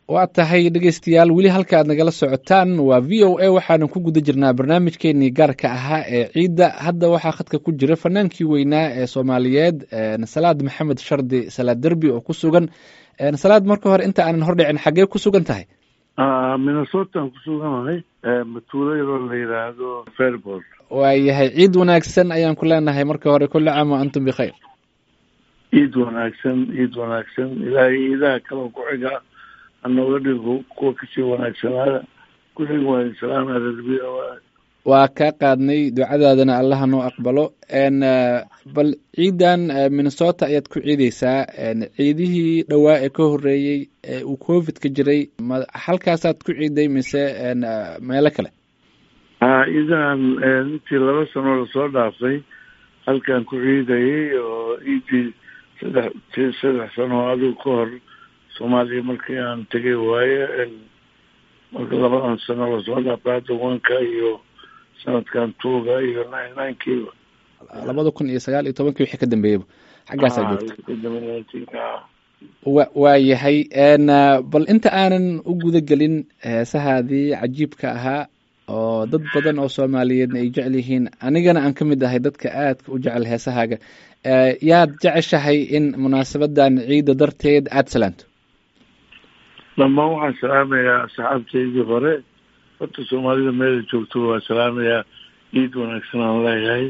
waa tahay dhegeystayaal weli halka aad nagala socotaan waa v o a waxaanan ku guda jirnaa barnaamijkeenii gaarka ahaa ee ciidda hadda waxaa khadka ku jira fanaankii weynaa ee soomaaliyeed salaad maxamed shardi salaad derbi oo ku sugan salaad marka hore inta aanan hordhicin xaggee ku sugan tahay minnesotaan ku suganahay matuulo yaroo la yidhaahdo fairport waayahay ciid wanaagsan ayaan ku leenahay marka hore kulli caam wa antum bikhayr ciid wanaagsan ciid wanaagsan ilaahay ciidaha kaloo ku xiga hanooga dhigo kuwa kasii wanaagsanaada kulliga waa salaama rarbi waa kaa qaadnay ducadaadana allaha noo aqbalo bal ciidan minnesota ayaad ku ciideysaa ciidihii dhowaa ee ka horeeyey ee uu covid ka jiray ma halkaasaad ku ciiday mise meelo kale ha ciidahan intii laba sanoo lasoo dhaafay halkaan ku ciidayay oo ciidii saddex ti saddex sano adigu ka hor soomaaliya markii aan tegay waaye marka labadan sano lasoo dhaafay hadda wanka iyo sanadkan tuuga iyo nine ninekiiba labada kun iyo sagaal iyo tobankii wixii ka dambeeyaba xaggaasaa joogta wa waa yahay bal inta aanan u guda gelin heesahaadii cajiibka ahaa oo dad badan oo soomaaliyeedna ay jecel yihiin anigana aan ka mid ahay dadka aadka u jecel heesahaaga yaad jeceshahay in munaasabadan ciidda darteed aada salaanto dhamaan waxaan salaamayaa asxaabtaydii hore horta soomaalida meela joogto waa salaamayaa ciid wanaagsan aan leeyahay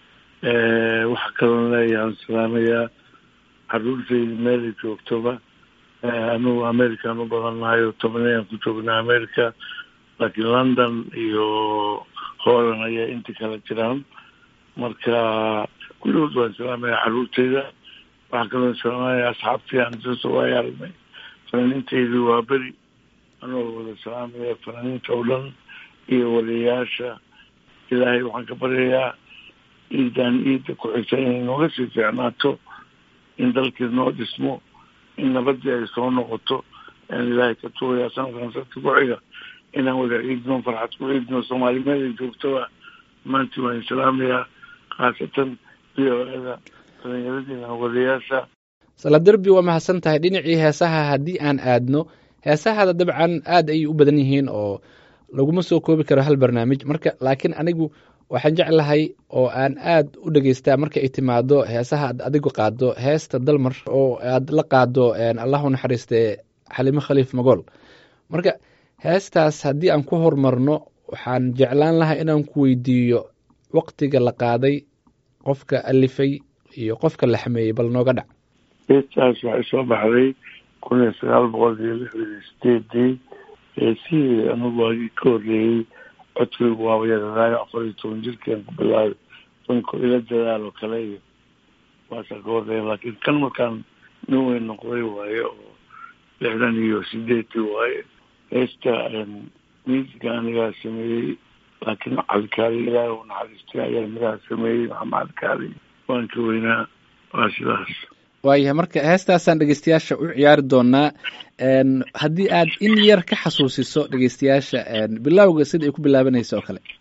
waxa kaloon leeyahay aan salaamayaa caruurtayda meela joogtoba anugu american u badannahay oo tobanayaan ku joognaa america laakiin london iyo holland ayaa inta kala jiraan marka kulligood waan salaamayaa caruurtayda waxaa kaloon salaamaya asxaabtii aan soo waay aragnay fanaaniintaydu waa beri anoo wada salaamaya fanaaniinta oo dhan iyo waliyayaasha ilaahay waxaan ka baryayaa ciidan ciidda ku xigta inay nooga sii fiicnaato in dalkii noo dhismo in nabadii ay soo noqoto aan ilaahay ka tugayaa sanadkan sadka ku xiga inaan wada ciidno farxad ku ciidno soomaali meelay joogtoba maantii waan salaamayaa khaasatan v o eda dhalinyaradiina wadayaasha saladerbi waa mahadsan tahay dhinacii heesaha haddii aan aadno heesahada dabcan aad ayay u badan yihiin oo laguma soo koobi karo hal barnaamij marka laakiin anigu waxaan jeclahay oo aan aad u dhegeystaa marka ay timaado heesaha ad adigu qaado heesta dalmar oo aad la qaado allahu naxariiste xalimo khaliif magool marka heestaas haddii aan ku horumarno waxaan jeclaan lahaa inaan ku weydiiyo waktiga la qaaday qofka alifay iyo qofka la xameeyey bal nooga dhac heestaas waxay soo baxday kun iyo sagaal boqol iyo lixdan iyo sideedii heesihii anugu waagii ka horreeyey codkaygu waaba yaradaayo afar iyo toban jirkaan ku bilaabay danko ila dadaal oo kale iyo waasaa ka horreeya laakiin kan markaan nin weyn noqday waaye oo lixdan iyo sideedii waaye heesta miisiga anigaa sameeyey laakiin calikaali ilaahi u naxariistay ayaa midaha sameeyey maxamed calikaali waan ka weynaa waa sidaas waayahay marka heestaasaan dhegeystayaasha u ciyaari doonaa haddii aad in yar ka xasuusiso dhegeystayaasha bilowga sida ay ku bilaabanaysa oo kale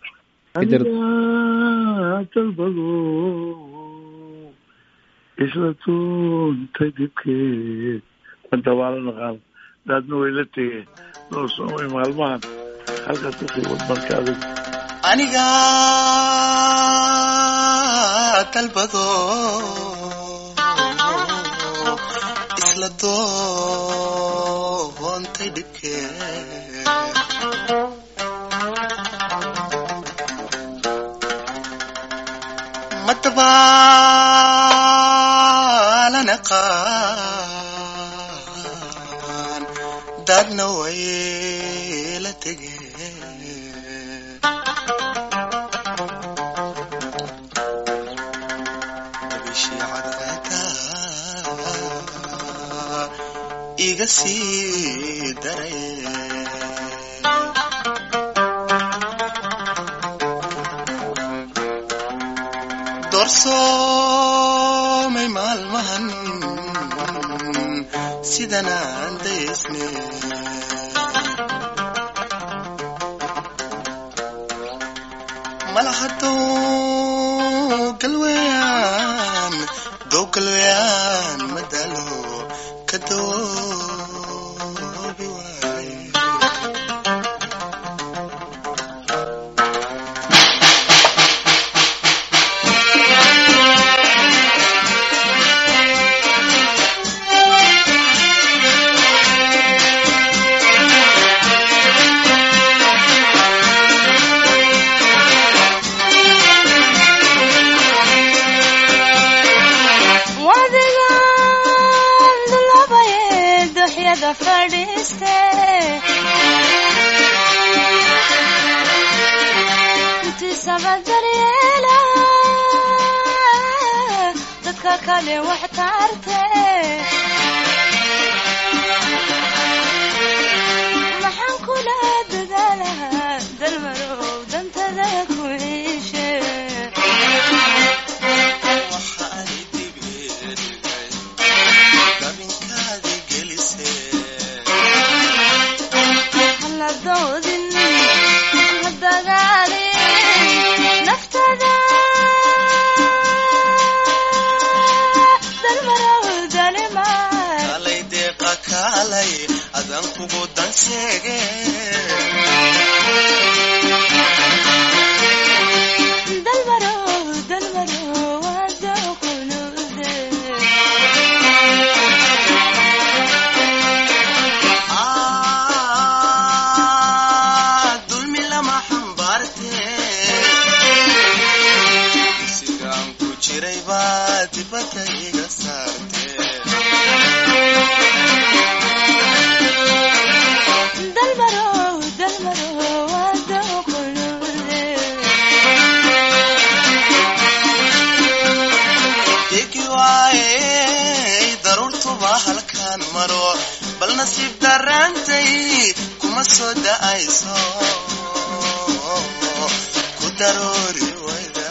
dalbado isla tuuntay dibkeed madabaalo naqaan daadna way la tegeen loo soomay maalmahan halkaas kasii wadmarka adag aniga dalbado isla doontay dhibkee madabaalana qaan daadna way la tegeen iga sii daray doorsoomay maalmahan sidan aan daysne malahadow galweyaan dow galweyaan madalo kadoobi waay dhammayste intiisaba daryeela dadka kale wax tarte maxaan kula dadaalahaa dalmarow dantada ku heshe waxa ay digeerigay dabinkaadi gelisee hala doodin ha dagaalin naftada dalmarow dalimaan kalay deeqa kaalay adan kugu dan sheege dalmarow dalmarow wada kunuude Ah, dulmi lama xambaarte sigaan ku jiray baa dibadda iga saarte dalmarow dalmarow wada kunuude degi waaye daruurtuba halkaan maro bal nasiib darraantay kuma soo da'ayso ku daroori wayda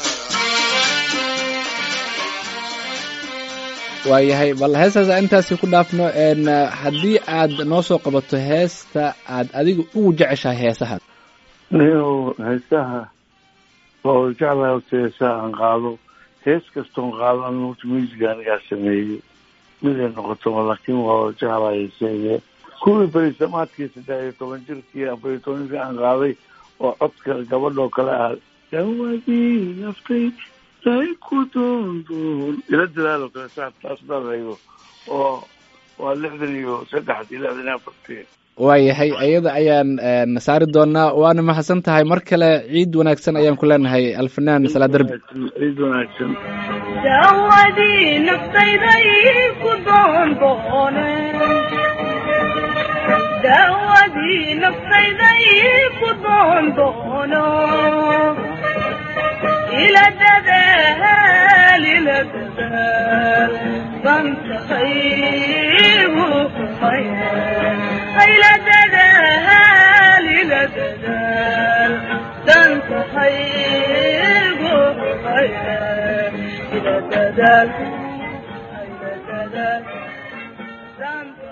waayahay bal heestaas aan intaasi ku dhaafno n haddii aad noo soo qabato heesta aad adiga ugu jeceshahay heesaha nin heesaha waa jeclahay horta heesaha aan qaado hees kastoon qaado aniga horta musiga anigaa sameeyey miday noqotaba laakiin waa jeclahay heeseeye kuwii berisamaadkii saddex iyo toban jirkii afar iyo tobankii aan qaaday oo codka gabadhoo kale ah dawadii naftay ay ku doondoon ila dadaalo kale saa taas dharayo oo waa lixdan iyo saddex iyo lixdan iyo afartii waayahay ayada ayaan n saari doonaa waana mahadsan tahay mar kale ciid wanaagsan ayaan ku leenahay alfanaan salaa derbi ciid wanaagsan dawadii naftayday ku doondoone dawadii naftayday ku doondoono ila dadaal ila dadaal bantahaygu kumaya ila dadaal ila dadaal dantahaygu kumaya ila dadaal ila dadaal danta